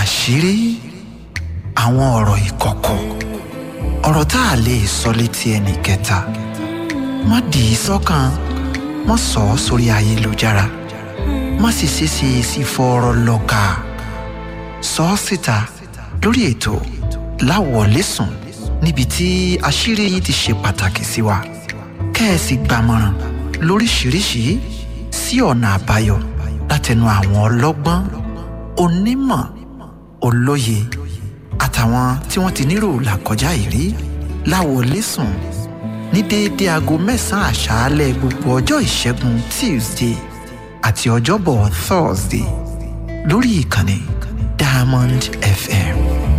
àṣírí àwọn ọ̀rọ̀ ìkọ̀kọ̀ ọ̀rọ̀ tá a lè sọ létí ẹnì kẹta má dì í sọ́kàn má sọ ọ́ sórí ayélujára má sì ṣeéṣe sí fọ́ọ̀rọ̀ lọ́ka sọ ọ́ síta lórí ètò láwọ̀lẹ́sùn níbi tí àṣírí yìí ti ṣe pàtàkì sí wa kẹ́ẹ̀sì gbàmọ̀ràn lóríṣìíríṣìí sí ọ̀nà àbáyọ látẹnu àwọn ọlọ́gbọ́n onímọ̀ olóye àtàwọn tí wọ́n ti nírò làkọjá ìrí láwọlẹ́sùn ní déédéé aago mẹ́sàn-án àṣálẹ́ gbogbo ọjọ́ ìṣẹ́gun tuesday àti ọjọ́bọ̀ thursday lórí ìkànnì diamond fm.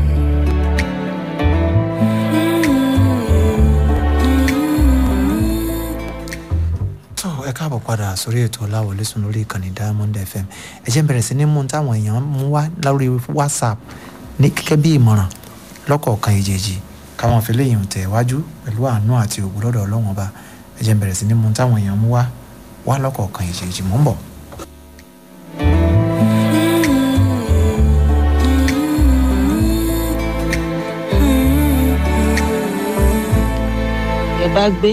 tó ẹ káàbọ̀ padà sórí ètò láwọlẹ́sùn lórí ìkànnì diamond fm ẹ jẹ́ n bẹ̀rẹ̀ sí ní mú táwọn èèyàn mú wá lórí whatsapp ní gẹ́gẹ́ bí ìmọ̀ràn lọ́kọ̀ọ̀kan ìjèjì káwọn fi léyìn tẹ̀ wájú pẹ̀lú àánú àti ògo lọ́dọ̀ ọlọ́run ọba ẹ jẹ́ n bẹ̀rẹ̀ sí ní mú táwọn èèyàn mú wá wá lọ́kọ̀ọ̀kan ìjèjì mò ń bọ̀. ẹ bá gbé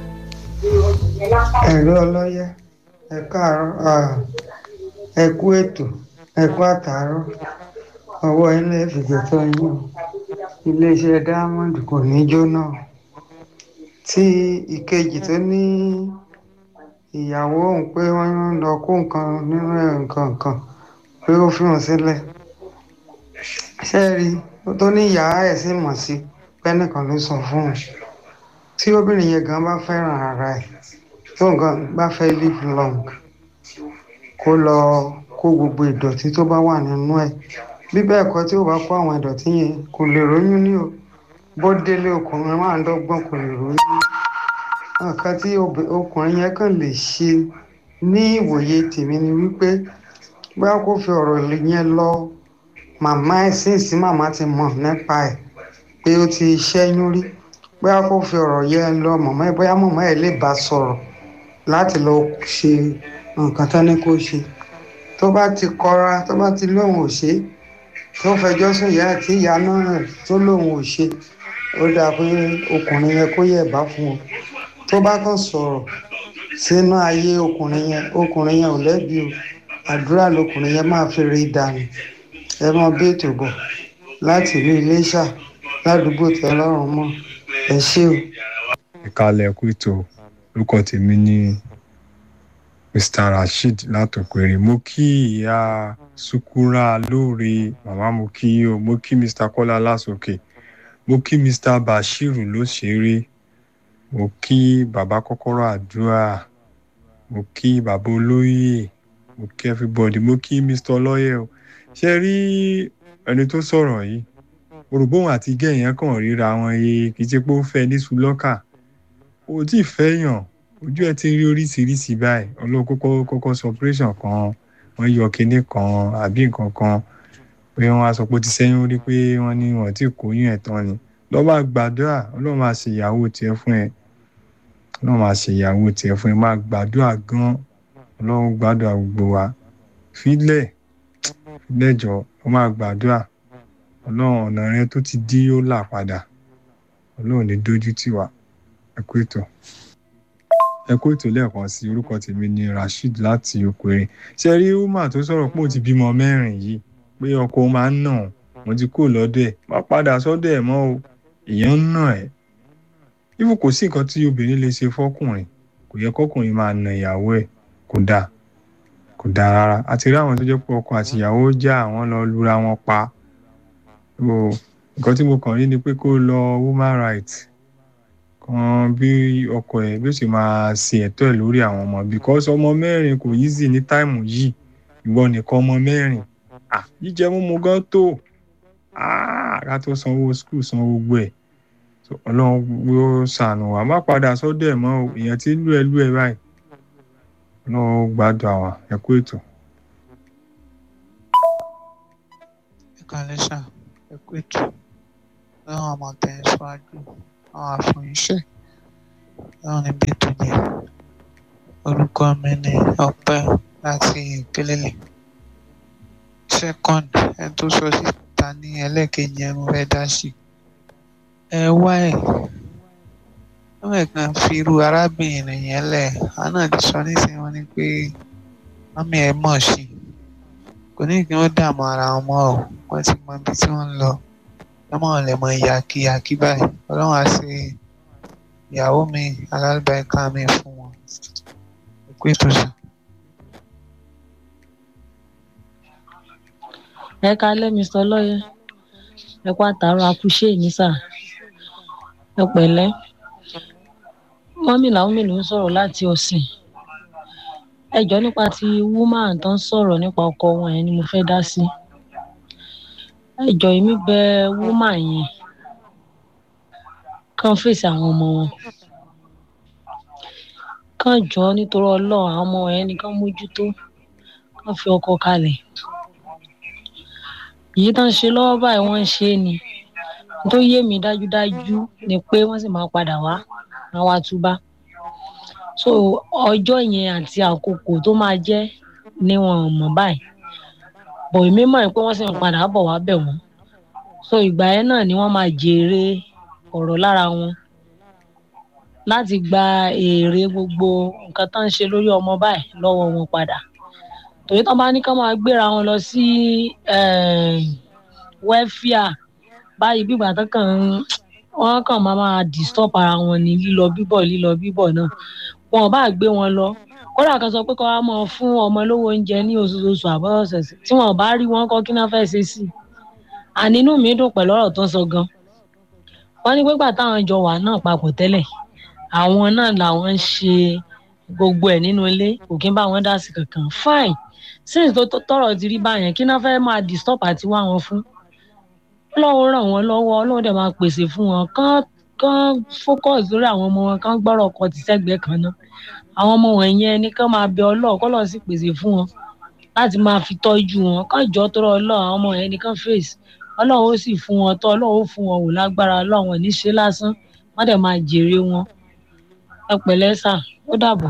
ẹ̀rọ ọlọ́yẹ ẹ káàárọ̀ ẹ kú ètò ẹ kú àtàárọ̀ ọwọ́ ilé ìfìgbẹ́tọ̀ yín o iléeṣẹ́ diamond kò ní jóná o. tí ìkejì tó ní ìyàwó òun pé wọ́n ń lọ kó nǹkan nínú ẹ̀ nǹkan kan pé ó fi hàn sílẹ̀ ṣé ẹ rí ó tó ní ìyá ẹ̀ sì mọ̀ sí pẹ́nìkan ló sọ fún un tí obìnrin yẹn gan bá fẹ́ràn ara ẹ̀ tó nǹkan bá fẹ́ live long kó lọ kó gbogbo ìdọ̀tí tó bá wà nínú ẹ̀ bí bẹ́ẹ̀ kọ́ tí ó bá kó àwọn ìdọ̀tí yẹn kò lè róyún ní o bó délé ọkùnrin máa ń dọ́gbọ́n kò lè róyún nǹkan tí ọkùnrin yẹn kàn lè ṣe ní ìwòye tèmi ni wípé bóyá kó fi ọ̀rọ̀ yẹn lọ màmá ẹ̀ sínsí màmá ti mọ̀ nípa ẹ̀ pé ó ti ṣẹ́yún rí bóyá kó fi ọ̀rọ̀ yẹn lọ màmá ẹ̀ bóyá màmá ẹ̀ lè bá sọ̀rọ̀ láti lọ ṣe nǹkan tán ní kó ṣe tó bá ti kọra tó bá ti lóun ò ṣe tó fẹjọ́ sùn ìyá àti ìyá náà tó lóun ò ṣe ó dáa pé ọkùnrin yẹn kó yẹ̀ bá fún un tó bá kàn sọ̀rọ̀ sínú ayé ọkùnrin yẹn ọkùnrin yẹn ò lẹ́bi o àdúrà lọkùnrin yẹn máa fi rí dànù ẹ mọ bí ètò bọ̀ láti ìlú Iléṣà ládùúgbò tẹ́ lọ́rùn mọ́ ẹ ṣé o. ìkàlẹ̀ kú ètò orúkọ tèmi ní mr rasheed látòkèrè mo kí ìyá sukura lóore màmá mo kí yín o mo kí mr kọ́lá lásòkè mo kí mr bashiru lóṣèré mo kí bàbá kọ́kọ́rọ́ àdúrà mo kí bàbá olóyè mo kí everybody mo kí mr ọlọ́yẹ o ṣe rí ẹni tó sọ̀rọ̀ yìí orògbóhùn àti gẹ̀yìn kàn ríra wọn yé kì í ṣe pé ó fẹ́ ní sulọ́kà ó tí ì fẹ́ yàn ojú ẹ ti rí oríṣiríṣi báyìí ọlọ́run kọ́kọ́ kọ́kọ́ sọ operation kan wọ́n yọ kinní kan àbí nǹkan kan pé wọ́n á sọ pé ó ti sẹ́yìn rí pé wọ́n ní wọ́n ti kóyún ẹ̀ tán ni lọ́ máa gbàdúrà ọlọ́run máa ṣe ìyàwó tiẹ̀ fún ẹ ọlọ́run máa ṣe ìyàwó tiẹ̀ fún ẹ máa gbàdúrà gan ọlọ́run gbàdúrà gbogbo wa fílẹ̀ fílẹ̀ jọ ọ máa gbàdúrà ọlọ́run ọ̀nà rẹ tó ti dí ó là padà ọlọ́run ní dójú tì wá ẹ kú ètò ẹ kú ètò lẹ́ẹ̀kan sí orúkọ tèmi ni rasheed láti okòrè ṣe rí umar tó sọ̀rọ̀ pé ó ti bímọ mẹ́rin yìí pé ọkọ máa ń nà wọ́n ti kúrò lọ́dọ̀ ẹ̀ má padà sọ́dọ̀ ẹ̀ mọ́ o èèyàn ń nà ẹ̀ ibù kò sí nǹkan tí obìnrin lè ṣe fọ́kùnrin kò yẹ kọ́kùnrin máa nà ìyàwó ẹ̀ kò dáa kò dáa rárá àti rí àwọn tó jẹ́ pé ọkọ àti ìyàwó já àwọn lọ lura wọn pa nǹkan tí mo kàn rí ni pé kó lọ woman rights kan bí ọkọ ẹ bí ó sì máa ṣe ẹ̀tọ́ ẹ̀ lórí àwọn ọmọ because ọmọ mẹ́rin kò easy ní táìmù yìí ìwọ nìkan ọmọ mẹ́rin ah jíjẹ mímu gan tó ah ká tó sanwó school sanwó gbogbo ẹ̀ ọlọ́run yóò ṣàánú wa má padà sọ́dọ̀ ẹ̀ mọ́ o èèyàn tí lú ẹ lú ẹ báyìí ọlọ́run gbádùn àwa ẹ kú ètò. ẹ kàlẹ́ sà ẹ kú ètò lọ́wọ́ ọmọ tẹ̀ ẹ́ síwájú àwọn àfọyíṣẹ́ láwọn níbi tó jẹ́ orúkọ mi ni ọpẹ́ láti ìpínlẹ̀ second ẹni tó sọ síta ní ẹlẹ́ẹ̀kejì ẹ̀ mo fẹ́ dá sí ẹ wá ẹ̀ wọ́n ẹ̀ kàn fi irú arábìnrin yẹn lẹ̀ àwọn náà ti sọ nísìnyí wọn ni pé mọ́mí ẹ̀ mọ̀ sí i kò ní kí wọ́n dààmú ara wọn mọ́ ọ wọ́n ti mọ ibi tí wọ́n ń lọ lọ́mọ lè mọ ìyàkíyàkí báyìí ọlọ́run á ṣe ìyàwó mi alálùbáríkà mi fún wọn ẹ̀kú ètò sàn. ẹ kálẹ́ mr lọ́yẹ ẹ kó àtàrọ akúṣe ní sà ẹ pẹ̀lẹ́ mọ́mí làwọn mélòó ń sọ̀rọ̀ láti ọ̀sìn ẹ jọ nípa ti woman tó ń sọ̀rọ̀ nípa ọkọ wọn yẹn ni mo fẹ́ dá sí ẹ jọ èmi bẹ woman yẹn kàn fèsì àwọn ọmọ wọn kàn jọ nítorí ọlọ́run àwọn ọmọ yẹn nìkan mójútó kàn fi ọkọ kalẹ̀ èyí tó ń ṣe lọ́wọ́ báyìí wọ́n ń ṣe é ni tó yé mi dájúdájú ni pé wọ́n sì máa padà wá àwọn àtúbá so ọjọ́ yẹn àti àkókò tó máa jẹ́ ni wọn ò mọ̀ báyìí bọ̀ èmi mọ̀ pé wọ́n sì ń padà bọ̀ wá bẹ̀ wọ́n so ìgbà yẹn náà ni wọ́n máa jèrè ọ̀rọ̀ lára wọn láti gba èrè gbogbo nǹkan tó ń ṣe lórí ọmọ báyìí lọ́wọ́ wọn padà torí tán bá ní ká máa gbéra wọn lọ sí wẹ́fíà báyìí bígbà tán kàn ń wọ́n kàn máa máa disturb ara wọn ní lílọ bíbọ̀ lílọ bíbọ̀ náà wọn ò bá gbé wọn lọ kódà kan sọ pé kọ́ wa máa fún ọmọ lówó oúnjẹ ní oṣooṣù àbọ̀ọ̀sẹ̀sẹ̀ tí wọn ò bá rí wọn kọ́ kí náà fẹ́ ṣe sí i àní inú mi dùn pẹ̀lú ọ̀rọ̀ tó ń sọ gan wọ́n ní pípa táwọn jọ wà náà papọ̀ tẹ́lẹ̀ àwọn náà làwọn ń ṣe gbogbo ẹ̀ nínú ilé kò kí ń bá wọn dá sí kankan fine since tó tọrọ ti rí báyẹn kí náà fẹ́ máa disturb àti wá wọn fún ọlọ́run ràn wọ́n lọ́wọ́ ọlọ́run dẹ̀ máa pèsè fún wọn kán kán focus lórí àwọn ọmọ wọn kán gbọ́rọ̀ ọkọ ti sẹ́gbẹ̀ẹ́ kan náà àwọn ọmọ wọn yẹn ní kán máa bẹ ọlọ́run kọ́lọ́ sì pèsè fún wọn láti máa fi tọ́jú wọn kán jọ tọrọ ọlọ́run àwọn ọmọ yẹn ní kán face ọlọ́run ó sì fún wọn tọ́ ọlọ́run ó fún wọn wò lágbára ọlọ́run ò ní ṣe lásán wọ́n dẹ̀ máa jèrè wọn ẹ pẹ̀lẹ́ sà ó dàbọ̀.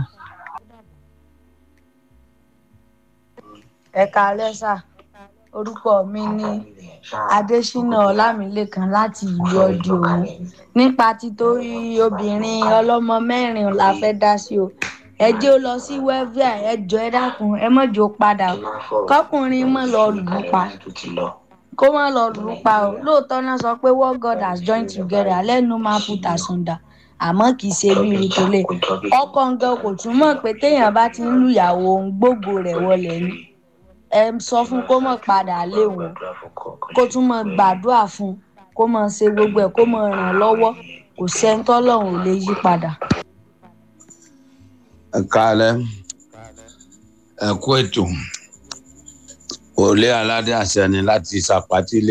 ẹ káalẹ́ sà orúkọ mi ní adésínà ọlámilẹ́kan láti ìlú ọdí òun nípa títorí obìnrin ọlọ́mọ mẹ́rin la fẹ́ dá sí o ẹ jẹ́ ó lọ sí wẹ́víà ẹ jọ ẹ dákun ẹ mọ̀ jò padà kọkùnrin mọ̀ lọ lù ú pa kó má lọ lù ú pa o lóòótọ́ náà sọ pé what God has joined together let no man put asunder àmọ́ kì í ṣe bí ìrìtòlẹ̀ ọkọ̀ nǹkan kò túmọ̀ pé téèyàn bá ti ń lùyàwó òun gbogbo rẹ̀ wọlé ni ẹ sọ fún kó mọ̀ padà lé wọn kó tún mọ̀ gbàdúrà fún kó mọ̀ ṣe gbogbo ẹ̀ kó mọ̀ ràn lọ́wọ́ kò sẹ́ńtọ́ lọ́hùn ò lè yí padà. ẹ káalẹ́ ẹ kú ètò òlé aládé àṣẹ ni láti ṣàpátílé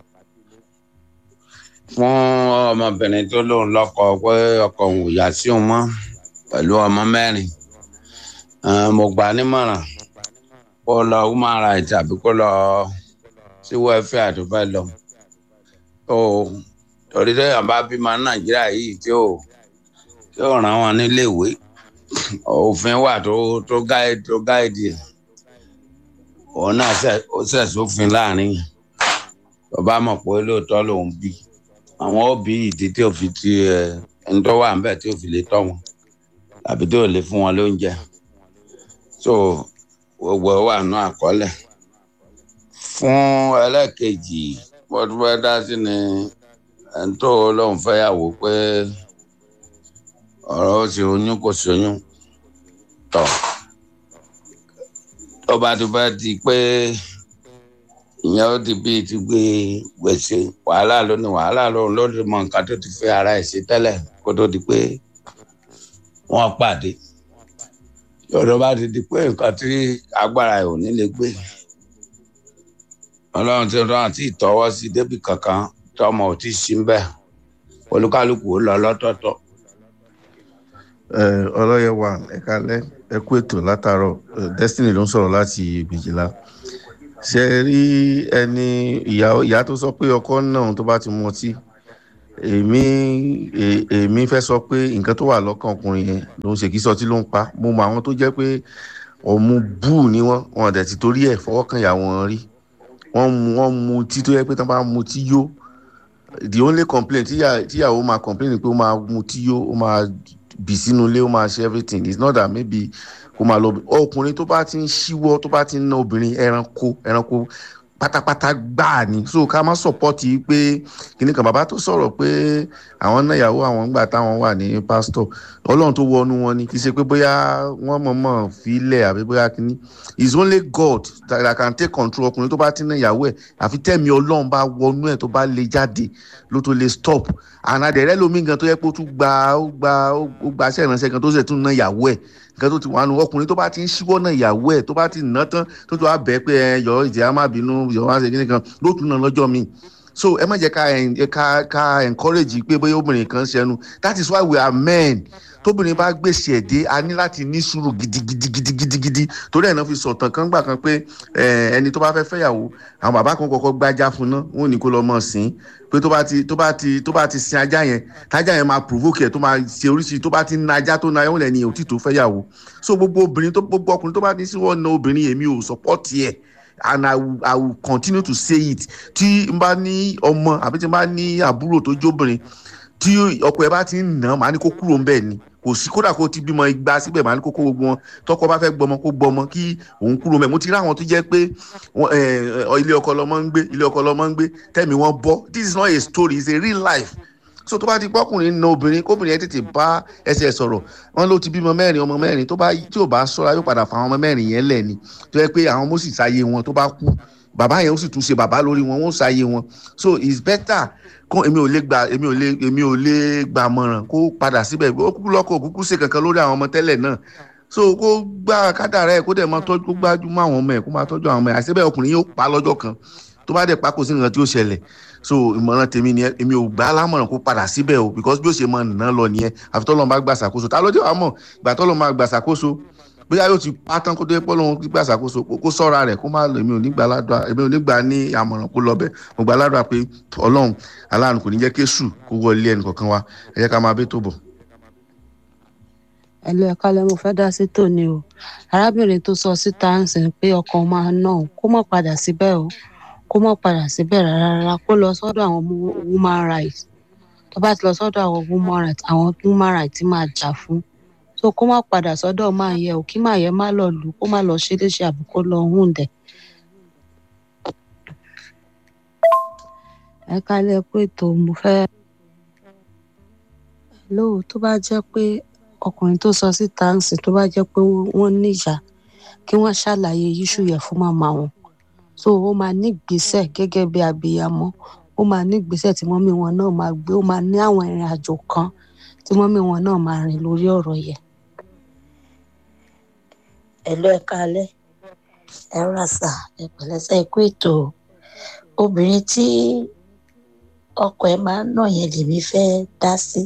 fún ọmọbìnrin tó lóun lọ́kọ pé ọkọ òun ò yá sí òun mọ́ pẹ̀lú ọmọ mẹ́rin mo gbà á nímọ̀ràn kó lọ human rights àbí kó lọ sí welfare tó fẹ́ lọ tó torí téèyàn bá bímọ nàìjíríà yìí tí ò tí ò ràn wọn níléèwé òfin wà tó tó gáìdì tó gáìdì ẹ̀ òun náà ó ṣẹ̀ sófin láàrin tó bá mọ̀ pé lóòótọ́ lòun bí àwọn òbí ìdí tí ò fi ti ẹ ẹni tó wà níbẹ̀ tí ò fi lè tọ́ wọn tàbí tí ò lè fún wọn lóúnjẹ so gbogbo wà nù àkọọ́lẹ̀ fún ẹlẹ́ẹ̀kejì bọ́dún fẹ́ dá sí ni ẹni tó lóun fẹ́ yàwó pé ọ̀rọ̀ ó sì oyún kò sí oyún tọ̀ tó bá ti fẹ́ di pé ìyẹn ó di bíi ti gbé gbèsè wàhálà lónìí wàhálà lóhùn ló lè mọ nǹkan tó ti fẹ́ ara ẹ̀ sí tẹ́lẹ̀ kó tó di pé wọ́n pàdé yọ̀dọ̀ bá ti di pé nǹkan tí agbára ẹ̀ ò ní lè gbé ọlọ́run tí wọ́n ti tọwọ́ sí débì kankan tọmọ ò tí ì sí bẹ́ẹ̀ olúkálùkù ó lọ lọ́tọ̀ọ̀tọ̀. ọlọ́yẹ̀wà ẹ̀ka lẹ́ ẹ kú ètò látàárọ̀ destiny ló ń sọ̀rọ̀ láti gbèjìlá ṣe rí ẹni ìyá tó sọ pé ọkọ náà tó bá ti mọtí èmi èmi fẹ́ sọ pé nǹkan tó wà lọ́kàn ọkùnrin yẹn ló ń ṣe kí sọtí ló ń pa mo mọ àwọn tó jẹ́ pé ọ̀mù búù ni wọ́n wọn dẹ̀ ti torí ẹ̀ fọwọ́ kan ìyá wọn rí wọ́n mu wọ́n mu tí tó yẹ pé tí wọ́n bá mu tí yó the only complaint tíyà- tíyàwó máa complain ni pé ó máa mu tí yó ó máa bì sínú ilé ó máa ṣe everything it's not that maybe kó máa lọ ọkùnrin tó bá ti ń ṣíwọ́ tó bá ti ń ná obìnrin ẹranko ẹranko pátápátá gbáà ni so ká má sọpọ́tì pé kìnnì kan bàbá tó sọ̀rọ̀ pé àwọn náà ìyàwó àwọn gbà táwọn wà ní pásítọ̀ ọlọ́run tó wọnú wọn ni kì í ṣe pé bóyá wọ́n mọ̀ọ́mọ̀ filẹ̀ àbí bóyá kìíní it's only God that, that can take control ọkùnrin tó bá ti ná ìyàwó ẹ̀ àfi tẹ̀mí ọlọ́run bá wọnú ẹ̀ tó bá lè jáde ló tó lè stop ànàdẹ̀rẹ́ lomi gan tó yẹ pé ó tún gba ó gba ó gba aṣẹ́ ìránṣẹ́ gan tó sì tún ná ìyàwó ẹ̀ nǹkan tó ti wà nù ọkùnrin tó bá ti ń ṣíwọ́ náà ìyàwó ẹ̀ tó bá ti ná tán tó tó wá bẹ́ẹ̀ pé ẹ yọ ìjẹ́ á má bínú yọ wá ṣe kíní kan ló tún ná lọ́jọ́ míì so ẹ má jẹ́ ká en- ká ká encourage pé bóyá obìnrin kan ṣẹnu that is why we are men tóbìnrin bá gbèsè ẹ̀ dé a ní láti ní sùúrù gidigidigidigidi torí ẹ̀ náà fi sọ̀tàn kan gbà kan pé eh, ẹni tó bá fẹ́ fẹ́yàwó àwọn bàbá kan kọ́kọ́ gbájá fún ná wọn ò ní kó lọ mọ̀ sí pé tó bá ti tó bá ti tó bá ti sin ajá yẹn tájá yẹn máa provoke ẹ̀ tó máa ṣe oríṣiríṣi tó bá ti na ajá tó na ayọ́wọ́n lẹ́ni ò tí tó fẹ́yàwó so gbogbo obìnrin tó gbogbo ọkùnrin tó bá ní sí wọn na obìnrin èmi ò support ẹ̀ and I will, I will continue to say it tí n bá ní ọmọ àbí tí n bá ní àbúrò tó jóbìnrin tí ọkọ ẹ bá ti ń nà án màá ní kó kúrò ń bẹ̀ ni kò sí kódà kó ti bímọ igba síbẹ̀ màá ní kó kó gbogbo wọn tọkọ bá fẹ́ gbọmọ kó gbọmọ kí òun kúrò mẹ́ mo ti rí àwọn tó jẹ́ pé wọ́n, eh, eh, ilé ọkọ lọmọ ń gbé ilé ọkọ lọmọ ń gbé tẹ́mi wọn bọ́ this is not a story it's a real life so tó bá ti pọ́kùnrin na obìnrin kóbìnrin yẹn tètè bá ẹsẹ̀ sọ̀rọ̀ wọn ló ti bímọ mẹ́rin ọmọ mẹ́rin tó bá tí ò bá sọ́ra yóò padà fa àwọn ọmọ mẹ́rin yẹn lẹ̀ ni tó yẹ pé àwọn ọmọ sì sáyé wọn tó bá kú bàbá yẹn ó sì tún ṣe bàbá lórí wọn wọn ó sáyé wọn so it's better kó èmi ò lè gba èmi ò lè èmi ò lè gbà mọ̀ràn kó padà síbẹ̀ ó kúkú lọ́kọ̀ òkúkú ṣe kankan lórí àwọn ọmọ tẹ́lẹ̀ náà so kó gbá kádàrá ẹ̀ kó dẹ̀ máa tọ́jú kó gbájú mọ́ àwọn ọmọ ẹ̀ kó máa tọ́jú àwọn ọmọ ẹ̀ àṣebẹ̀ ọkùnrin yóò pa lọ́jọ́ kan tó bá dẹ̀ pa kò sí nǹkan tí ó ṣẹlẹ̀ so ìmọ̀ràn tèmi ni èmi ò gbà á lámọ̀ràn kó padà síbẹ̀ o because bí ó ṣe máa nà lọ nìyẹn àfi tọ́lọ́ bá gbà ṣàkóso ta ló dé wàá mọ̀ ìgbà tọ́lọ́ máa gbà ṣàkóso bóyá yóò ti pa tán kó tó yẹ pọ́ lóun gbà ṣàkóso kó sọ́ra rẹ̀ kó má lọ èmi ò ní gbà ládùá èmi ò ní gbà ní àmọ̀ràn kó lọ bẹ̀ mo gbà ládùá pé ọlọ́run aláàánú kò ní jẹ́ kéṣù kó wọlé ẹnì kọ̀ọ̀kan wa ẹ jẹ́ ká máa bẹ́ tó bọ̀. ẹlò ẹ̀ka lẹ mo fẹ́ dá sí tòní o arábìnrin tó sọ síta ń sìn pé ọkọ máa ná òun kó má padà síbẹ̀ o kó má padà síbẹ̀ rárá rárá kó lọ sọ́dọ̀ àwọn woman rights tó bá ti lọ sọ́dọ̀ àwọn woman rights àwọn woman rights ti máa jà fún so kó má padà sọ́dọ̀ máa yẹ o kí máa yẹ má lọ lù kó má lọ ṣe léṣe àbí kó lọ hùn dẹ̀. ẹ kálẹ̀ pé tó mo fẹ́ lóò tó bá jẹ́ pé ọkùnrin tó sọ síta ń sìn tó bá jẹ́ pé wọ́n níjà kí wọ́n ṣàlàyé yíṣù yẹn fún màmá wọn so ó máa ní ìgbésẹ̀ gẹ́gẹ́ bí abiyamọ ó máa ní ìgbésẹ̀ tí mọ́mí wọn náà máa gbé ó máa ní àwọn ìrìn àjò kan tí mọ́mí wọn náà máa rìn lórí ọ̀rọ̀ yẹn. ẹ̀lọ́ ẹ kálẹ̀ ẹ ràṣà ẹ pẹ̀lẹ́sẹ̀ ikú ètò obìnrin tí ọkọ ẹ máa ń nà yẹn lèmi fẹ́ dá sí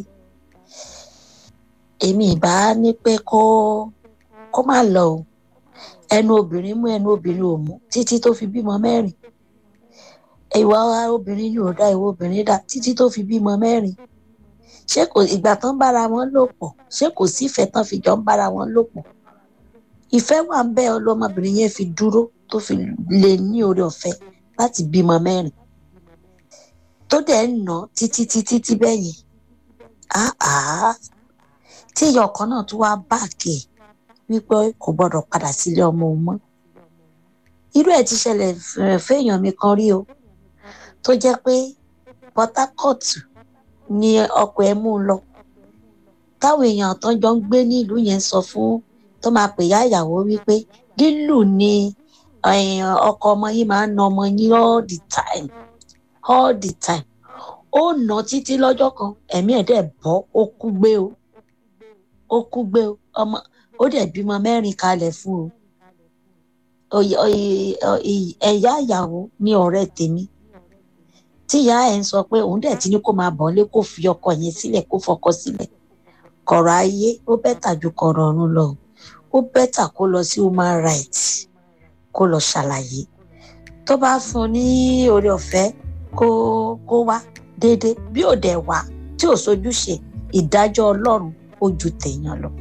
èmi ìbá ní pé kó kó má lọ o ẹnu obìnrin mú ẹnu obìnrin ò mú títí tó fi bímọ mẹ́rin ìwà obìnrin ni ò dá ìwà obìnrin dá títí tó fi bímọ mẹ́rin ṣé kò ìgbà tán bára wọn lò pọ̀ ṣé kò sí ìfẹ́ tán fi jọ ń bára wọn lò pọ̀ ìfẹ́ wà ń bẹ ọlọ́mọbìnrin yẹn fi dúró tó fi lè ní oore ọ̀fẹ́ láti bímọ mẹ́rin tó dẹ̀ ń nà títí títí tí bẹ́yìn áá tí ìyá ọkọ náà tún wá báàkì ẹ̀ wípé kò gbọdọ̀ padà sílé ọmọ òun mọ́ irú ẹ̀ ti ṣẹlẹ̀ fẹ́yàn mi kan rí o tó jẹ́ pé Port Harcourt ni ọkọ ẹ̀ mú un lọ táwọn èèyàn tó jọ ń gbé ní ìlú yẹn sọ fún tó máa pè yá ìyàwó wípé lílù ni ọkọ ọmọ yìí máa ń na ọmọ yín all the time all the time ó nà títí lọ́jọ́ kan ẹ̀mí ẹ̀ dẹ̀ bọ́ ó kú gbé o ó kú gbé o ọmọ ó dẹ̀ bímọ mẹ́rin kalẹ̀ fún o ẹ̀yà ìyàwó ní ọ̀rẹ́ tèmi tí ìyá ẹ̀ ń sọ pé òun dẹ̀ ti ní kó máa bọ̀ lé kó fi ọkọ yẹn sílẹ̀ kó fọkọ sílẹ̀ kọ̀rọ̀ ayé ó bẹ́tà ju kọ̀rọ̀ ọ̀run lọ ó bẹ́tà kó lọ sí human rights kó lọ ṣàlàyé tó bá fún un ní oore ọ̀fẹ́ kó kó wá déédéé bí ò dẹ̀ wá tí ò sojúṣe ìdájọ́ ọlọ́run ó ju tèèyàn lọ.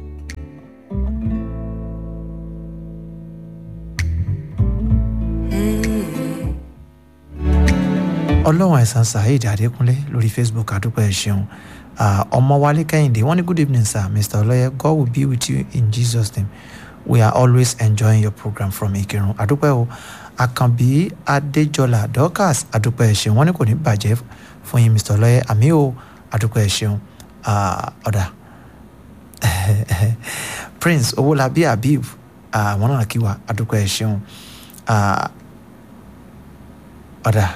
ọlọ́run ẹ̀sán saheed adékúnlé lórí facebook àdúpẹ́ ẹ̀ ṣeun ọmọwálé kẹ́hìndé wọ́n ní good evening sir mr ọlọ́yẹ god will be with you in jesus name we are always enjoying your program from ìkírun àdúpẹ́ o àkànbí adéjọlá dorcas àdúpẹ́ ẹ̀ ṣeun wọ́n ní kò ní bàjẹ́ fún yín mr ọlọ́yẹ àmì o àdúpẹ́ ẹ̀ ṣeun ọ̀dà prince owólabí habib àwọn náà kí wa àdúpẹ́ ẹ̀ ṣeun ọ̀dà.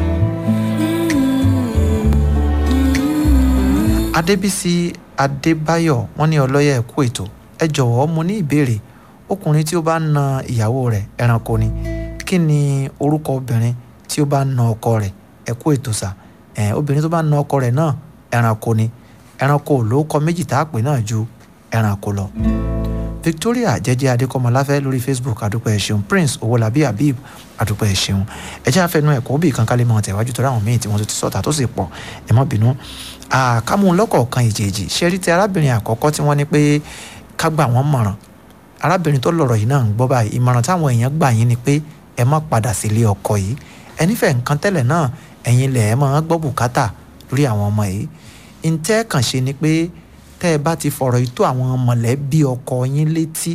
adébísí adébáyọ̀ wọ́n ní ọlọ́yẹ̀ ẹ̀kú ètò ẹ jọ̀wọ́ mo ní ìbéèrè ọkùnrin tí ó bá na ìyàwó rẹ̀ ẹranko ni kí ni orúkọ obìnrin tí ó bá na ọkọ rẹ̀ ẹ̀kú ètò sà ẹ̀ obìnrin tó bá na ọkọ rẹ̀ náà ẹranko ni ẹranko ló kọ méjì tá a pè náà ju ẹranko lọ. victoria jẹjẹ adékọmọláfẹ lórí facebook àdúpẹ́ ẹ ṣeun prince owólabí habib àdúpẹ́ ẹ ṣeun ẹ jẹ́ àfẹnú ẹ̀kọ́ bí kankan lè mọ tẹ̀wájú tó ráwọn míì tí wọ́n ti sọ̀tà tó sì pọ̀ ẹ má bínú àkàmú lọ́kọ̀ọ̀kan ìjèèjì ṣẹ́rí ti arábìnrin àkọ́kọ́ tí wọ́n ní pé ká gbà wọ́n mọ̀ràn arábìnrin tó lọ̀rọ̀ yìí náà ń gbọ́ báyìí ìmọ̀ràn táwọn èèyàn gbà yín ni pé ẹ má padà sílé ọkọ yìí ẹ nífẹ̀ẹ́ nǹkan tẹ́lẹ̀ náà ẹ̀yin lẹ̀ ẹ máa gbọ́ bùkátà lórí àwọn ọmọ yìí ntẹ́ kàn ṣe ni pé tẹ́ ẹ bá ti fọ̀rọ̀ yìí tó àwọn mọ̀lẹ́bí ọkọ yín létí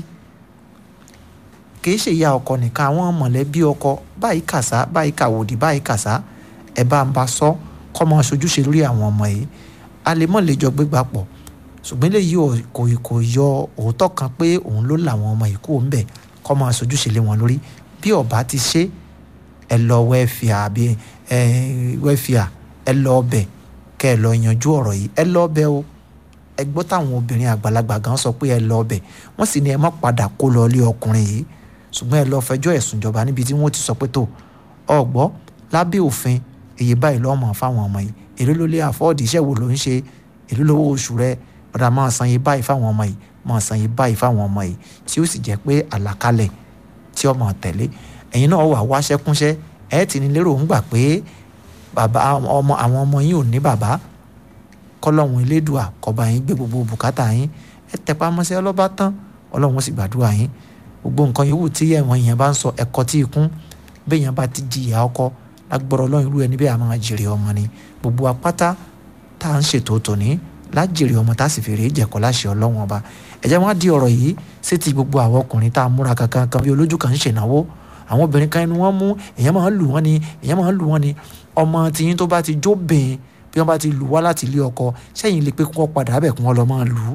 kìí ṣe ìyá ọkọ nìkan àwọn mọ̀lẹ́bí ọkọ báyìí kàṣá báyìí kàwòdì báyìí kàṣá ẹ bá ń bá sọ kọ́ máa ṣojúṣe lórí àwọn ọmọ yìí a lè mọ̀ lè jọ gbégbá pọ̀ ṣùgbọ́n eléyìí kò kò yọ òótọ́ kan pé òun ló làwọn ọmọ yìí kúrò ńbẹ̀ kọ́ máa ṣojúṣe lé wọn lórí bí ọba ti ṣe ẹ lọ wẹ́fìà àbí ẹ wẹ́fìà ẹ lọ ọbẹ̀ kẹ́ ẹ lọ yanjú ọ̀rọ̀ yìí ẹ lọ ọbẹ̀ o ẹ gbọ́ táwọn obìnrin àgbàlagbà gan sọ pé ẹ lọ ọbẹ̀ wọ́n sì ní ẹ má padà kó lọ ilé ọkùnrin yìí ṣùgbọ́n ẹ lọ fẹjọ́ ẹ̀sùn ìjọba níbi tí wọ́n ti sọ pé tó ọgbọ́ lábẹ́ òfin èyí báyìí lọ́mọ fáwọn ọmọ yìí èló ló lé àfọ́ọ̀dì iṣẹ́ wo ló ń ṣe èló lówó oṣù rẹ ọ̀dà máa san yìí báyìí fáwọn ọmọ yìí máa san yìí báyìí fáwọn ọmọ yìí tí ó sì jẹ́ pé àlàkalẹ̀ tí ọmọ tẹ̀lé ẹ̀yin náà wà wáṣẹ́ kúnṣẹ́ ẹ̀ ti ní lérò ń gbà pé bàbá ọmọ àwọn ọmọ yìí ò ní bàbá kọ́lọ́hún elédùà kọba yín gbé gbogbo bùkátà yín ẹ tẹpá mọ́ṣẹ́ ọlọ́ba tán ọlọ́run sì gbàdúrà yín gbogbo nǹkan yòówù tí ẹ̀wọ̀n yẹn bá ń sọ ẹ̀kọ́ tí ikún bẹ́ẹ̀ yẹn bá ti jìyà ọkọ lágbọ́rọ̀ ọlọ́run irú ẹni bẹ́ẹ̀ a máa jèrè ọmọ ni gbogbo apáta tá à ń ṣètò tòní lájèrè ọmọ tá a sì fèrè jẹ̀kọ́ láṣẹ ọlọ́run ọba ẹ̀jẹ̀ wọn á di ọ̀rọ̀ yìí sétí gbogbo àwọn ọkùnrin tá a múra kankan kan bí olójú kan ń ṣènáwó àwọn obìnrin kan inú wọn mú èèyàn máa ń lù wọn ni èèyàn máa ń lù wọn ni ọmọ tiyín tó bá ti jóbìn bí wọn bá ti lù wá láti ilé ọkọ sẹ́yìn lè pé kí wọ́n padà bẹ̀ kí wọ́n lọ máa lù ú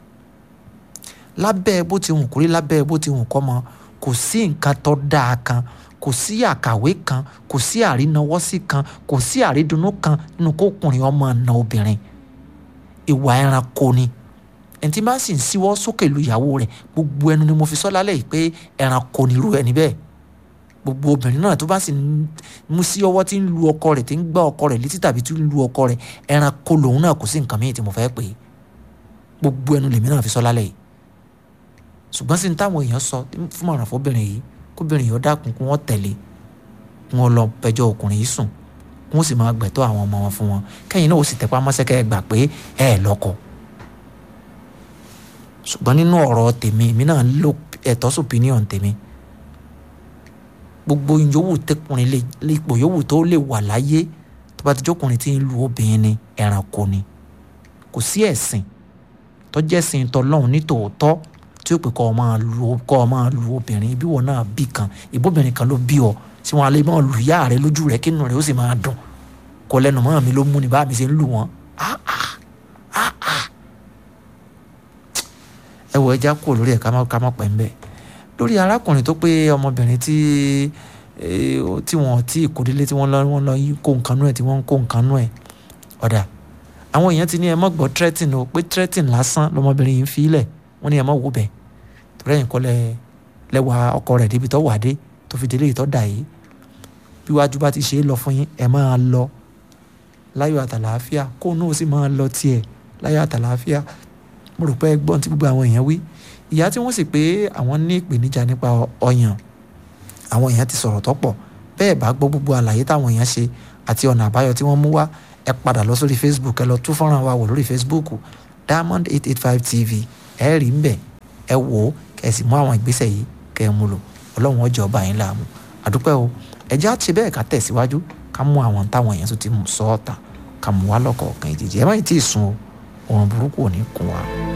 lábẹ́ bó ti wù kórí lábẹ́ bó ti wù kọ́ mọ kò sí nǹkan tó dáa kan kò sí àkàwé kan kò sí àrínáwọ́sí kan kò sí àrídùnnú kan nínú kókùnrin ọmọ ọ̀nà obìnrin ìwà ẹranko ni ẹni tí bá sì ń síwọ́ sókè lu ìyàwó rẹ̀ gbogbo ẹnu ni mo fi sọ lálẹ́ yìí pé ẹranko ni irú ẹni bẹ́ẹ̀ gbogbo obìnrin náà tó bá sì ń mú sí ọwọ́ tí ń lu ọkọ rẹ̀ tí ń gbá ọkọ rẹ̀ létí tàbí tí ń lu ọkọ rẹ̀ ẹranko lòun náà kò sí nǹkan mìíràn tí mo fẹ́ pè é gbogbo ẹnu lèmi náà fi sọ lálẹ́ yìí ṣùgbọ́n sí ní táwọn èèyàn sọ fún mọ̀ràn fóbìnrin yìí kóbìnrin yìí ó dákun kí wọ́n tẹ̀lé kí wọ́n lọ pẹjọ́ ọkùnrin yìí sùn kí wọ́n sì máa gbẹ̀tọ́ àwọn ọmọ wọn fún wọn kẹ́yìn náà ó sì tẹpá mọ́sẹ́ kẹ́ ẹ gbà pé ẹ ẹ̀ lọ́kọ. ṣùgbọ́n nínú ọ̀rọ̀ tèmi èmi náà ló ẹ̀tọ́ sùpínìọ̀n tèmi gbogbo yòówù tẹkùnrin lè ipò yòówù tó lè wà láyé tó bá ti jókùnrin tí ń lu obìnrin ni ẹranko ni kò sí ẹ̀sìn tó jẹ́ sìn tọ́lọ́hún ní tòótọ́ tí ó pè kọ́ ọ máa lu kọ́ ọ máa lu obìnrin bí wọn náà bí kan ìbóbìnrin kan ló bí ọ tí wọn alẹ́ máa lu ìyá rẹ lójú rẹ kínú rẹ ó sì máa dùn kọ lẹ́nu mọ́ mi ló mú ni bá mi ṣe ń lù wọ́n ẹ wọ ẹja kúrò lórí ẹ ká má ká má pẹ́ ń bẹ́ẹ̀ lórí arákùnrin tó pé ọmọbìnrin tí tí wọn tí ìkódélé tí wọn lọ wọn lọ kó nǹkan nú ẹ tí wọn ń kó nǹkan nú ẹ ọ̀dà àwọn èèyàn ti ní ẹ mọ́ gbọ́ threatening o pé threatening lásán lọmọbìnrin yìí ń fi ilẹ̀ wọ́n ní ẹ mọ́ wò bẹ́ẹ̀ torí ẹ̀yìn kọ́ lẹ lẹ́wà ọkọ rẹ̀ débi tó wà dé tó fi délé ìtọ́ dà yìí bí wájú bá ti ṣe é lọ fún yín ẹ máa lọ láyọ̀ àtàlàáfíà kó náà sì máa lọ tiẹ̀ láyọ̀ àtàlàáfíà mo rò pé ẹ gbọ́n tí gbogbo àwọn èèyàn wí ìyá tí wọ́n sì pé àwọn ní ìpèníjà nípa ọyàn àwọn èèyàn ti sọ̀rọ̀ tọ́pọ̀ bẹ́ẹ̀ bá gbọ́ gbogbo àlàyé táwọn èèyàn ṣe àti ọ̀nà àbáyọ tí wọ́n mú wá ẹ padà lọ sórí facebook ẹ lọ tún fọ́nrán wa wò lórí facebook diamond eight eight five tv ẹ rí ń bẹ̀ ẹ wò ó kẹ́ ẹ sì mú àwọn ìgbésẹ̀ yìí kẹ́ ẹ mú lò ọlọ́run ọjọ́ ọba yín láàmú àdúpẹ́ o ẹ jẹ́ àti bẹ́ẹ̀ ká tẹ̀síwájú ká ká mú àwọn táwọn èèyàn tó ti sọ ọ́ tà ká mú wá lọ́kọ̀ọ̀kan ìjèjì ẹ má ì tí ì sun o òun burúkú ò ní kún wa.